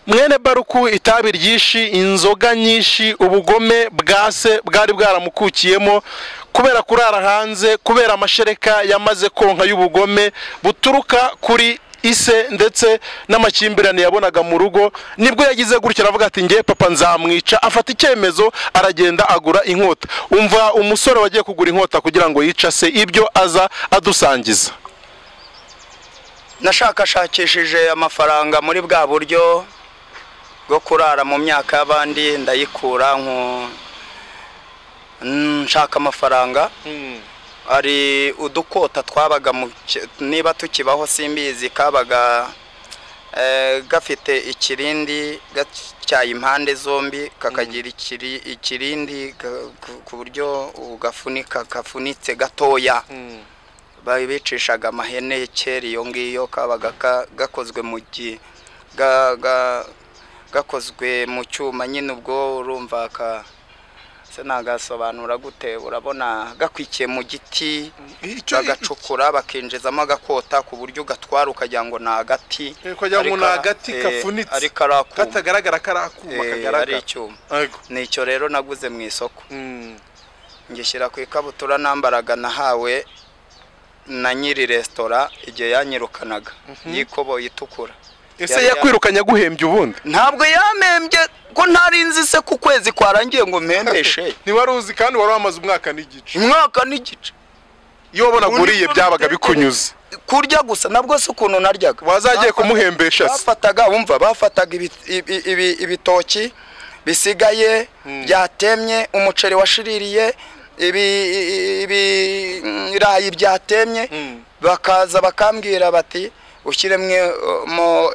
mwene baruku itabi ryinshi inzoga nyinshi ubugome bwa se bwari bwaramukukiyemo kubera kurara hanze kubera amashereka yamaze konka y'ubugome buturuka kuri ise ndetse n'amakimbirane yabonaga mu rugo nibwo yagize gutya aravuga ati nge papa nzamwica afata icyemezo aragenda agura inkota umva umusore wagiye kugura inkota kugira ngo yica se ibyo aza adusangiza nashakashakishije amafaranga muri bwa buryo bwo kurara mu myaka y'abandi ndayikura nshaka amafaranga hari udukota twabaga niba tukibaho simbizi kabaga gafite ikirindi gatyaye impande zombi kakagira ikirindi ku buryo gafunika gafunitse gatoya bicishaga amahene kera iyo ngiyo kabaga gakozwe mu gihe gakozwe mu cyuma nyine ubwo urumva nagasobanura gute urabona gakwikiye mu giti bagacukura bakinjizamo agakota ku buryo ugatwara ukagira ngo ni agati ngo ni agati kafunitse katagaragara ko ari akuma kagaragara icyuma ni icyo rero naguze mu isoko ngishyira ku ikabutura nambaraga nahawe na nyiri resitora igihe yanyirukanaga y'ikoboyi itukura ese yakwirukanye aguhembye ubundi ntabwo yamembye ko ntarinzi se ku kwezi kwarangiye ngo mpembeshe ntiwari uzi kandi wari wamaze umwaka n'igice umwaka n'igice iyo wabona aguriye byabaga bikunyuze kurya gusa nabwo si ukuntu naryaga wazagiye kumuhembesha se bafataga wumva bafataga ibitoki bisigaye byatemye umuceri washiririye ibirayi byatemye bakaza bakambwira bati ushyiremo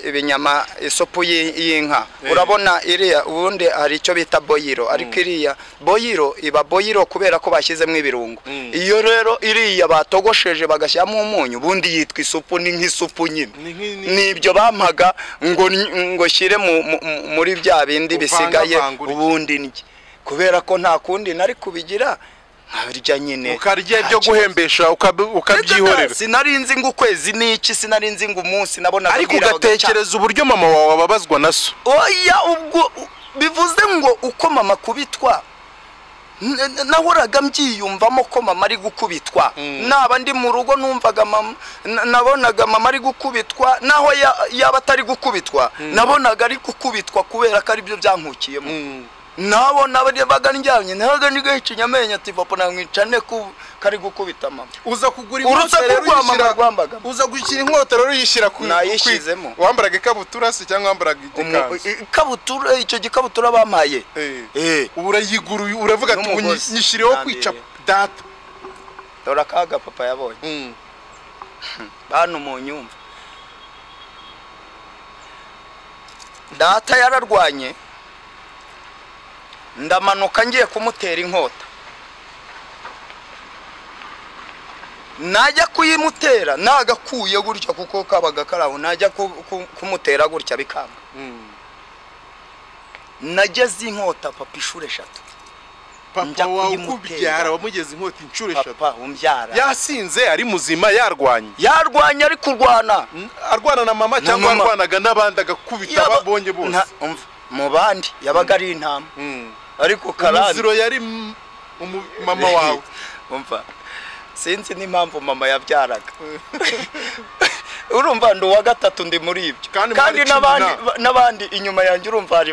ibinyama isopu y'inka urabona iriya ubundi hari icyo bita boyiro ariko iriya boyiro iba boyiro kubera ko bashyizemo ibirungo iyo rero iriya batogosheje bagashyiramo umunyu ubundi yitwa isupu ni nk'isupu nyine n'ibyo bampaga ngo shyire muri bya bindi bisigaye ubundi ndye kubera ko nta kundi nari kubigira nkarya nyine ukarya ibyo guhembesha ukabyihorera sinari nzi ngo ukwezi ni iki sinari nzi ngo umunsi nabonaga ariko ugatekereza uburyo mama wawe ababazwa na so oya ubwo bivuze ngo uko mama kubitwa nahoraga mbyiyumvamo ko mama ari gukubitwa naba ndi mu rugo numvaga mama nabonaga mama ari gukubitwa naho yaba atari gukubitwa nabonaga ari gukubitwa kubera ko aribyo byankukiyemo nabo nabaga njyanye nabaga nigahica inyamenyo ati papa namwica ne ko kari gukubita mama uza kugura inkota rero mama rwambaga uza gushyira inkota rero yishyira ku nayishyizemo wambaraga ikabutura se cyangwa wambaraga igikanzu ikabutura icyo gikabutura bampaye eh urayiguruye uravuga ati nyishyireho kwica data dore akaga papa yabonye bantu mu nyumva data yararwanye ndamanuka ngiye kumutera inkota najya kuyimutera nagakuye gutya kuko kabaga karaho najya kumutera gutya bikanga nageze inkota papa inshuro eshatu papa wawe ukubyara wamugeze inkota inshuro eshatu papa umbyara yasinze ari muzima yarwanye yarwanye ari kurwana arwana na mama cyangwa arwanaga n'abandi agakubita babonye bose mu bandi yabaga ari intama ariko karande umuziro yari mama wawe umva sinzi n'impamvu mama yabyaraga urumva ndi uwa gatatu ndi muri ibyo kandi n'abandi inyuma yanjye urumva hari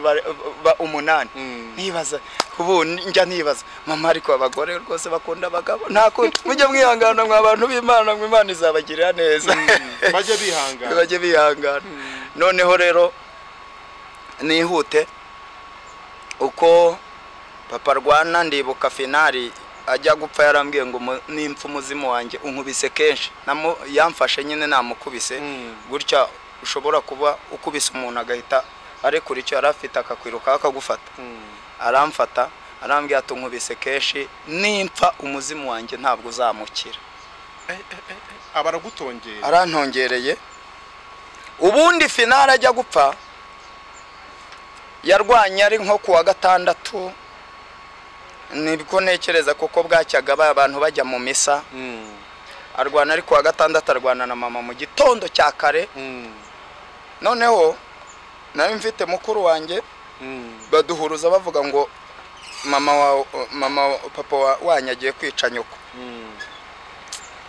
umunani nibaza ubu njya nibaza mama ariko abagore rwose bakunda abagabo ntabwo mujye mwihangana mwa bantu b'imana mwe imana izabagirira neza bajye bihangana bajye bihangana noneho rero nihute uko papa arwana ndibuka finari ajya gupfa yarambwiye ngo nimfa umuzimu wanjye unkubise kenshi yamfashe nyine namukubise gutya ushobora kuba ukubise umuntu agahita arekura icyo yari afite akakwiruka akagufata aramfata arambwira ati unkubise kenshi nimfa umuzimu wanjye ntabwo uzamukira abaragutongereye arantongereye ubundi finari ajya gupfa yarwanye ari nko ku wa gatandatu nibwo ntekereza kuko bwacyaga ba- abantu bajya mu misa arwana ariko wa gatandatu arwana na mama mu gitondo cya kare noneho nari mfite mukuru wanjye baduhuruza bavuga ngo mama wa mama wa- papa wa- wanyu agiye kwica nyoko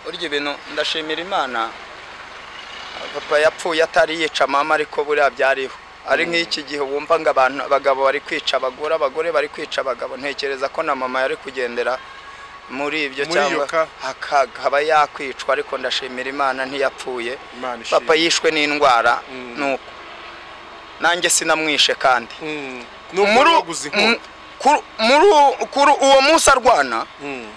burya ibintu ndashimira imana papa yapfuye atari yica mama ariko buriya byariho ari nk'iki gihe wumva ngo abantu abagabo bari kwica abagore abagore bari kwica abagabo ntekereza ko na mama yari kugendera muri ibyo Muri iyo cyangwa ka- akaba yakwicwa ariko ndashimira imana ntiyapfuye Imana ishimwe. papa yishwe n'indwara Mm. nuko nanjye sinamwishe kandi Mm. muri N'ubwo waguze mu- inkota. kuri- muri u- kuri uwo munsi arwana Mm.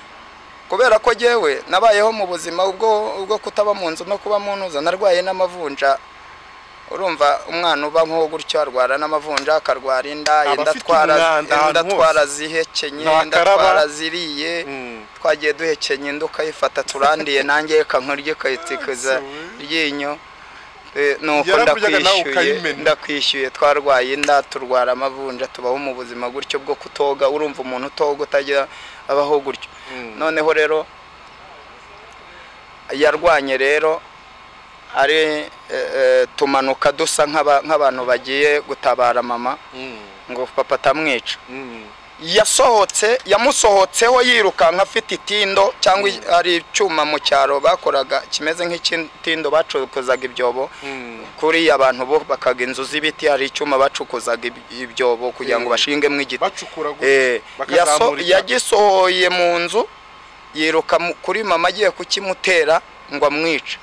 kubera ko jyewe nabayeho mu buzima ubwo ubwo kutaba mu nzu no kuba mu ntuza narwaye n'amavunja urumva umwana uba nk'uwo gutyo arwara n'amavunja akarwara inda Aba inda afite atwara umwanda inda ahantu hose. atwara zihekenye Ntakaraba. inda atwara ziriye Mm. twagiye duhekenye inda ukayifata turandiye nanjye reka nkurye ukayitikuza ryinyo Eh, nuko Yarabujyaga nawe ndakwishyuye ukayimena. ndakwishyuye twarwaye inda turwara amavunja tubaho mu buzima gutyo bwo kutoga urumva umuntu utoga utajya abaho gutyo Mm. noneho rero yarwanye rero ari eh, eh, tumanuka dusa nk'aba- nk'abantu bagiye gutabara mama Mm. ngo papa atamwica Mm. yasohotse yamusohotseho yirukanka afite itindo cyangwa i- hari icyuma mu cyaro bakoraga kimeze nk'ikitindo bacukuzaga ibyobo Mm. kuri abantu bubakaga inzu z'ibiti hari icyuma bacukuzaga ib- ibyobo kugira ngo Eh. bashingemo igiti bacukura gutya, Eh, yaso- bakazamura itaka. yagisohoye mu nzu yiruka mu- kuri mama agiye kukimutera ngo amwice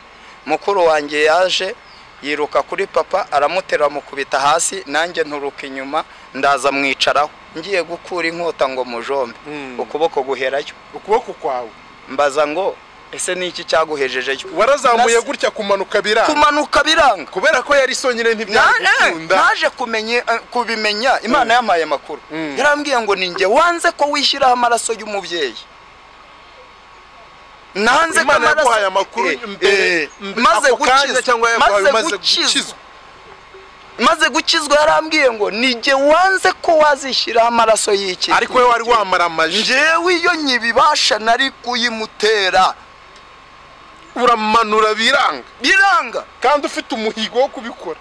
mukuru wanjye yaje yiruka kuri papa aramutera amukubita hasi nanjye nturuka inyuma ndaza mwicaraho ngiye gukura inkota ngo mujombe Mm. ukuboko guherayo ukuboko kwawe mbaza ngo ese ni iki cyaguhejejeyo warazamuye Nasi- gutya kumanuka biranga kumanuka biranga kubera ko yari sonyine Na- eh, ntibyagukunda naje kumenya eh, kubimenya imana yampaye amakuru Mm. yarambwiye ngo ni njye wanze ko wishyiraho amaraso y'umubyeyi nanze ko imana amaraso yaguhaye amakuru Eh, eh, mbere maze ako kanya gukizwa- cyangwa yaguhaye maze umaze gukizwa gukizwa maze gukizwa yarambwiye ngo ni njye wanze ko wazishyiraho amaraso y'iki ariko we wari wamaramaje njyewe iyo nyibibasha nari kuyimutera uramanura biranga biranga kandi ufite umuhigo wo kubikora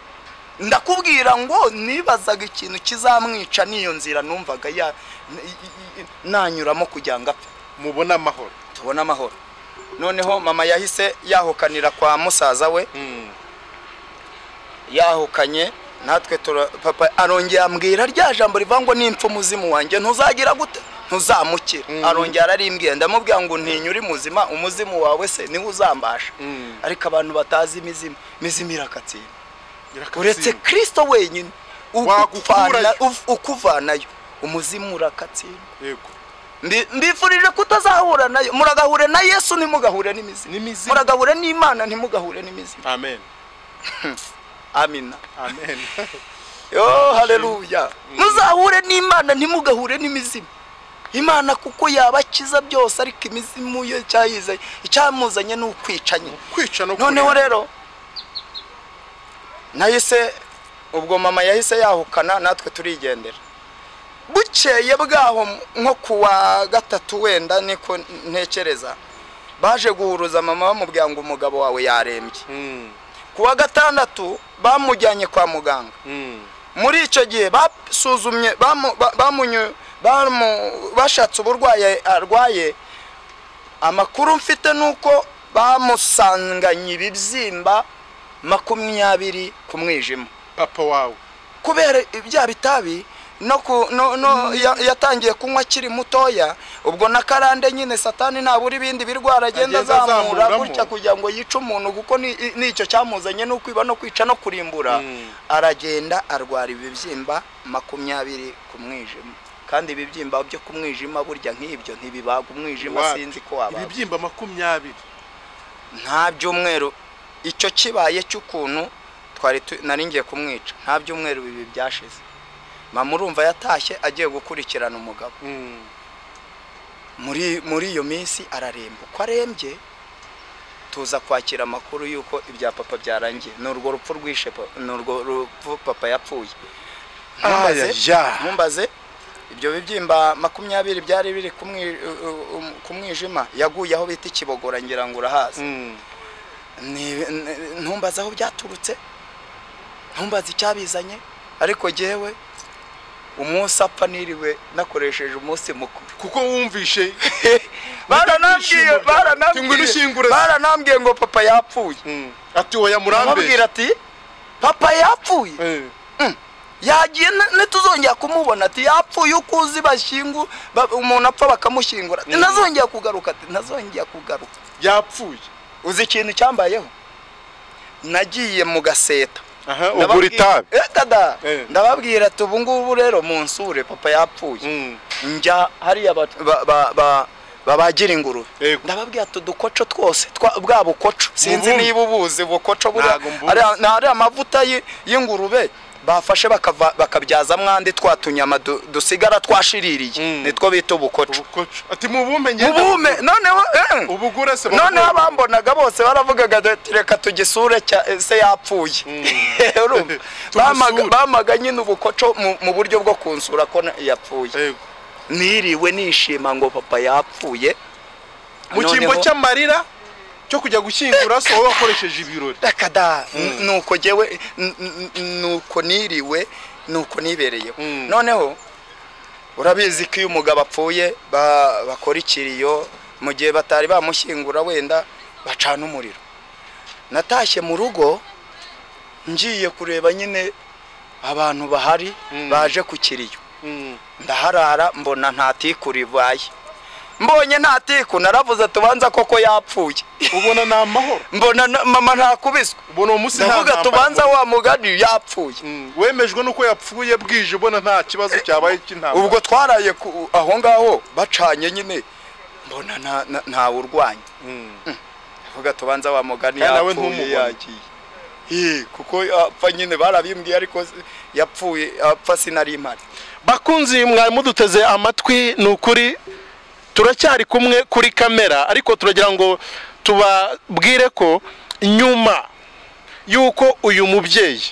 ndakubwira ngo nibazaga ikintu kizamwica n'iyo nzira numvaga ya i- i- i- nanyuramo kugira ngo apfe mubone amahoro tubone amahoro noneho mama yahise yahukanira kwa musaza we yahukanye natwe tura- papa arongera ambwira rya jambo rivuga ngo n'impfu umuzimu wanjye ntuzagira gute ntuzamukira Mm. arongera ararimbwiye ndamubwira ngo ntinya uri muzima umuzimu wawe se niwe uzambasha Mm. ariko abantu batazi imizimu imizimu irakatsimba uretse Irakatsinda. kirisito wenyine u- Wagukurayo. ufana- uf- ukuvanayo umuzimu urakatsindwa yego Mbi- mbifurije kutazahura nayo muragahure na yesu ntimugahure n'imizimu n'imizimu muragahure n'imana ntimugahure n'imizimu amen amina amen yo haleluya muzahure n'imana ntimugahure n'imizimu imana kuko yabakiza byose ariko imizimu yo cyayizanye icyamuzanye ni ukwicanye kwica no noneho kurenga. rero nahise ubwo mama yahise yahukana natwe turigendera bukeye bwaho nko ku wa gatatu wenda niko ntekereza baje guhuruza mama bamubwira ngo umugabo wawe yarembye Mm. ku wa gatandatu bamujyanye kwa muganga Mm. muri icyo gihe basuzumye bamu- ba- bamunyu- bamu- bashatse uburwayi arwaye amakuru mfite ni uko bamusanganye ibibyimba makumyabiri ku mwijima papa wawe kubera ibya bitabi no ku no, no ya- yatangiye kunywa akiri mutoya ubwo na karande nyine satani ntabura ibindi birwara agenda Agenda azamura azamuramo. gutya kugira ngo yice umuntu kuko ni- nicyo cyamuzanye no kwiba no kwica no kurimbura Mm. aragenda arwara ibibyimba makumyabiri ku mwijima kandi ibibyimba byo ku mwijima burya nk'ibyo ntibibaga umwijima Iwacu. sinzi ko wabaga ibibyimba makumyabiri nta byumweru icyo kibaye cy'ukuntu twari tu- nari ngiye kumwica nta byumweru bibi byashize mama urumva yatashye agiye gukurikirana umugabo Mm. muri muri iyo minsi araremba uko arembye tuza kwakira amakuru y'uko ibya papa byarangiye ni urwo rupfu rwishe pa- ni urwo rupfu papa yapfuye Aya, ya. mumbaze ibyo bibyimba makumyabiri byari biri ku mwi- ku mwijima yaguye aho bita ikibogora ngira ngo urahazi Mm. Ni- ni- ntumbaze aho byaturutse ntumbaze icyabizanye ariko jyewe umunsi apfa niriwe nakoresheje umunsi mukuru kuko wumvishe baranambwiye Ntitwishimure. Tingwino baranambwiye ushyingure se. baranambwiye ngo papa yapfuye ati oya murambe amubwira ati papa yapfuye yagiye na- ntituzongera kumubona ati yapfuye uko uzi bashyingu ba- umuntu apfa bakamushyingura ati Mm. ntazongera kugaruka ati ntazongera kugaruka yapfuye uzi ikintu cyambayeho nagiye mu gaseta aha ugura Ndababwira- itabi Eh, dada Eh. ndababwira ati ubu ngubu rero munsure papa yapfuye Mm. njya hariya ba- ba- ba- ba- babagira ingurube Yego. ndababwira ati udukoco twose twa- bwa bukoco sinzi Mbubu. niba ubuzi ubukoco buriya Ntago mbuzi. ariya- ni ariya amavuta y'i- y'ingurube bafashe bakava- bakabyazamo andi twa tunyama du- dusigara twashiririye Mm. nitwo bita ubukoco ubukoco ati mubumpe ngende ubume noneho eh. ubugure se noneho bakubwire. abambonaga bose baravugaga bati reka tugisure cya- se yapfuye Urumva? Bamaga- Tumusure. bamaga nyine ubukoco mu- mu buryo bwo kunsura ko na- yapfuye Yego. niriwe nishima ngo papa yapfuye mu cyimbo Noneho- cy'amarira cyo kujya gushyingura se wowe wakoresheje ibirori Reka da N- nuko jyewe n- n- n- nuko niriwe nuko nibereyeho Mm. noneho urabizi ko iyo umugabo apfuye ba- bakora ikiriyo mu gihe batari bamushyingura wenda bacana umuriro natashye mu rugo ngiye kureba nyine abantu bahari Mm. baje ku kiriyo ndaharara mbona nta tiku ribaye mbonye nta tiku naravuze tubanza koko yapfuye ubona ni amahoro mbona na- mama ntakubiswe ubona uwo munsi nta ndavuga ntambara. tubanza wa mugani yapfuye Mm. wemejwe n'uko yapfuye bwije ubona nta kibazo cyabaye cy'intambara ubwo twaraye ku- aho ngaho bacanye nyine mbona nta- nta- ntawe urwanya Mm. ndavuga tubanza wa Kandi mugani nawe yapfuye ntumubone. yagiye Eh, kuko apfa nyine barabimbwiye ariko yapfuye apfa sinari impari bakunzi mwari muduteze amatwi ni ukuri turacyari kumwe kuri kamera ariko turagira ngo tubabwire ko nyuma y'uko uyu mubyeyi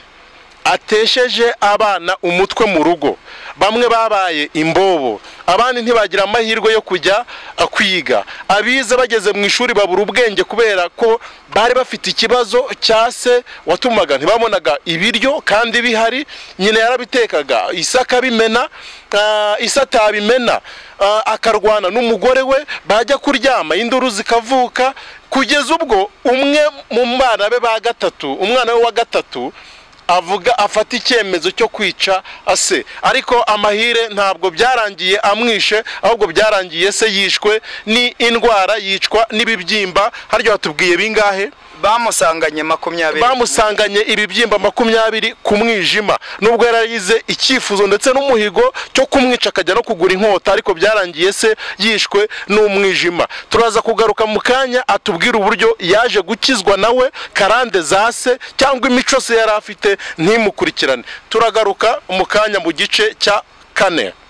atesheje abana umutwe mu rugo bamwe babaye imbobo abandi ntibagira amahirwe yo kujya uh, kwiga abize bageze mu ishuri babura ubwenge kubera ko bari bafite ikibazo cya se watumaga ntibabonaga ibiryo kandi bihari nyina yarabitekaga isaka bimena uh, isata bimena uh, akarwana n'umugore we bajya kuryama induru zikavuka kugeza ubwo umwe mu bana be ba gatatu umwana we wa gatatu avuga afata icyemezo cyo kwica ase ariko amahire ntabwo byarangiye amwishe ahubwo byarangiye se yishwe ni indwara yicwa n'ibibyimba harya watubwiye bingahe bamusanganye makumyabiri bamusanganye ibibyimba makumyabiri ku mwijima nubwo yararize icyifuzo ndetse n'umuhigo cyo kumwica akajya no kugura inkota ariko byarangiye se yishwe n'umwijima turaza kugaruka mu kanya atubwire uburyo yaje gukizwa nawe karande za se cyangwa imico se yari afite ntimukurikirane turagaruka mu kanya mu gice cya kane